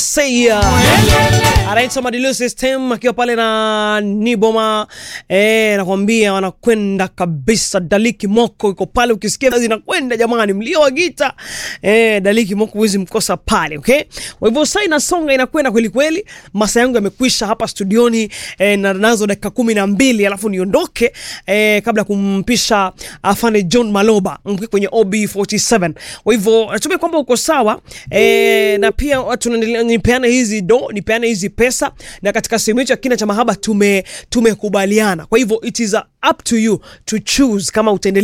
Seya anaitwa Madilu System akiwa pale na Niboma eh, nakwambia wanakwenda kabisa. Daliki Moko iko pale, ukisikia zinakwenda jamani, mlio wa gita eh, Daliki Moko huwezi mkosa pale, okay. Kwa hivyo sasa inasonga inakwenda kweli kweli, masaa yangu yamekwisha hapa studioni eh, na nazo dakika kumi na mbili alafu niondoke eh, kabla ya kumpisha afande John Maloba mke kwenye OB47. Kwa hivyo natumai kwamba uko sawa eh, na pia watu tunaendelea nipeane hizi do nipeane hizi pesa, na katika sehemu hicho ya kina cha mahaba tume tumekubaliana. Kwa hivyo it is up to you to choose kama utaendelea